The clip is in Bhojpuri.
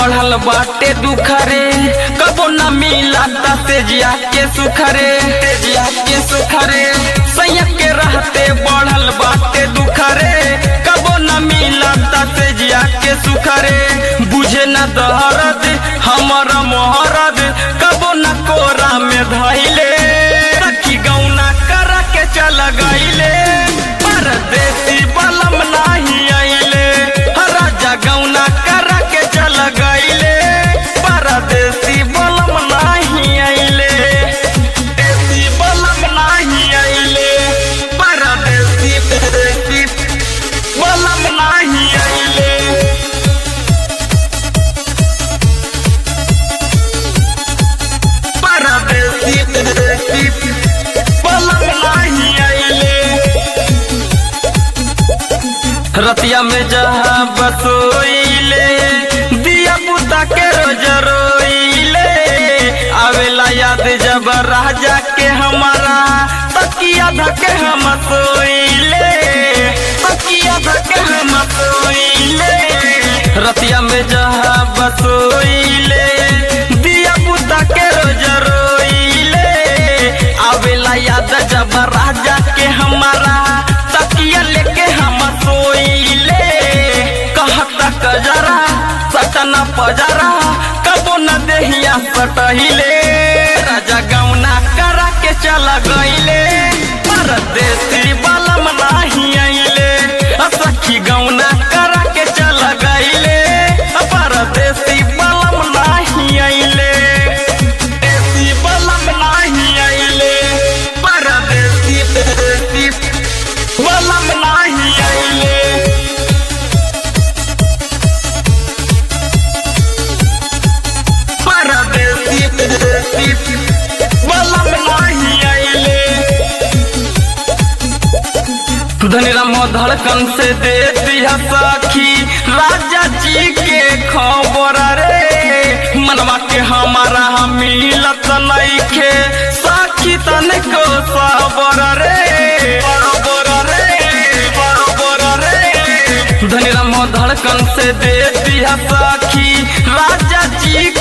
बढ़ल बाटे दुखरे कबो न मिला तेजिया के सुखरे तेजिया के सुखरे सैया के रहते बढ़ल बाटे दुखरे कबो न मिला तेजिया के सुखरे बुझे न दहरद हमर मोहरद कबो न कोरा में धैले सखी गौना कर के चल गईले परदेसी बलम नाही आइले राजा गौना कर के चल गईले परदेसी बलम नाही आइले देसी बलम नाही आइले परदेसी परदेसी बलम नाही आइले परदेसी परदेसी बलम नाही आइले रतिया में जहाँ बसोइले दिया पुता के रोज रोइले आवेला याद जब राजा के हमारा तकिया धके हम सोइले तकिया धके हम सोइले रतिया में जहाँ बसोइले दिया पुता के रोज रोइले आवेला याद जब राजा के हमारा तकिया लेके हम सोइले कहता कजरा सटना पजरा कबो न देहिया सटहिले राजा गौना करा के चल गईले परदेसी बलम नाही आइले अ सखी गौना करा के चल गईले अ परदेसी बलम नाही आइले देसी बलम नाही आइले परदेसी परदेसी बलम नाही आइले परदेसी परदेसी बलम नाही आइले धनीराम धड़कन से दे दिया सखी राजा जी के खबर रे मनवा के हमारा हम मिलत नइखे सखी तनिको सबर रे बरोबर रे बरोबर रे धनीराम धड़कन से दे दिया सखी राजा जी